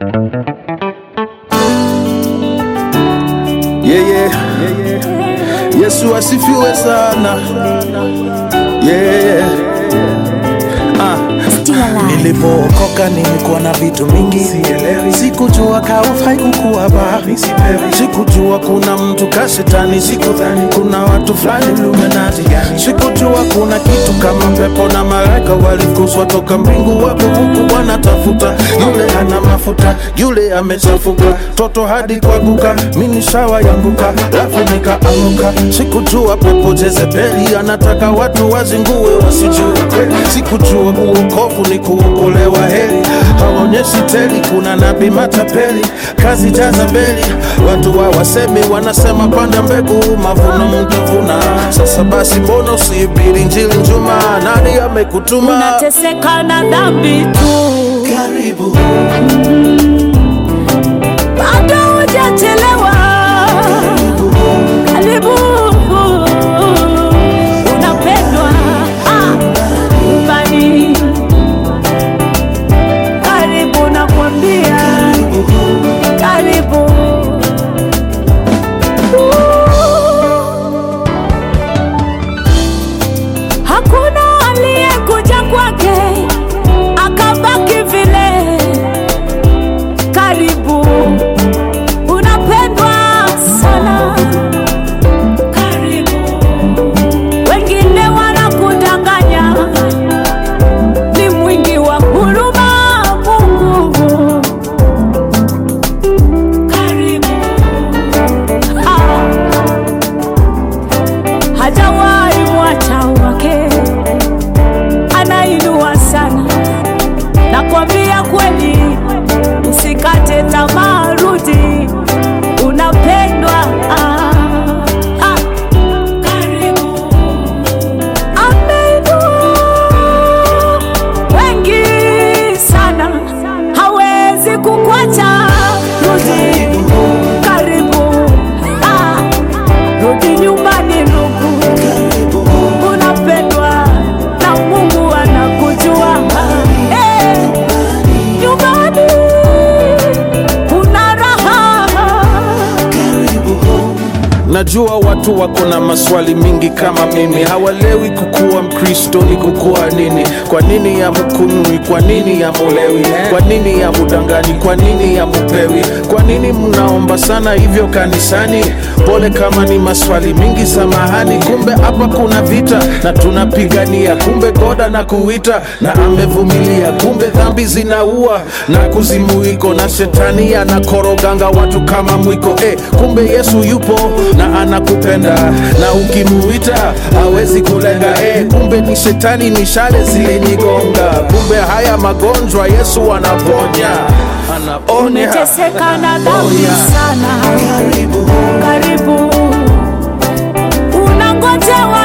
Yeah, yeah. Yesu asifiwe sana. Yeah. Ah. Still alive. Nilipookoka nilikuwa na vitu mingi, sikujua kaufai kukuwa bahari, Sikujua kuna mtu kashetani, sikudhani kuna watu fulani Illuminati. Sikujua kuna kitu kama pepo na malaika walikuzwa toka mbingu, wapo huku wanatafuta yule ana mafuta, yule amechafuka, toto hadi kwaguka, mini shawa yanguka, lafu nikaamuka. Sikujua pepo Jezebeli anataka watu wazingue wasijue kweli. Sikujua uokovu ni kuokolewa heri, hawaonyeshi teli, kuna nabii matapeli, kazi jaza beli, watu hawasemi, wanasema panda mbegu, mavuno mtavuna. Sasa basi, mbona usihubiri injili njuma? Nani amekutuma? unateseka na dhambi tu, Karibu bado hujachelewa. Karibu, unapendwa ah, nyumbani. Karibu nakwambia, karibu Hakuna aliyekuja kwake akabaki vile. Karibu, unapendwa sana. Karibu, wengine wanakudanganya, ni mwingi wa huruma Mungu. Karibu, ah hajawahi mwacha wake, anainua sana. Nakwambia kweli, usikate tamaa, rudi, unapendwa. Ah, ah, karibu. Ameinua wengi sana, hawezi kukwacha. Rudi, karibu. Ah, rudi nyumbani ndugu, unapendwa na Mungu anakujua. Eh, nyumbani kuna raha. Najua watu wako na maswali mingi kama mimi, hawalewi kukuwa Mkristo ni kukuwa nini? Kwa nini yamukunywi? Kwa nini yamulewi? Kwa nini yamudanganyi? Kwa nini yamupewi? Kwa nini mnaomba sana hivyo kanisani? Pole kama ni maswali mingi, samahani. Kumbe hapa kuna vita na tunapigania, kumbe goda na kuita na amevumilia, kumbe dhambi zinaua na kuzimu iko na shetani anakoroganga watu kama mwiko eh, kumbe Yesu yupo na anakupenda na ukimuita hawezi kulenga eh, kumbe ni shetani ni shale zilinyigonga, kumbe haya magonjwa Yesu anaponya, anaponya. Umeteseka na dhambi sana, karibu, unangojewa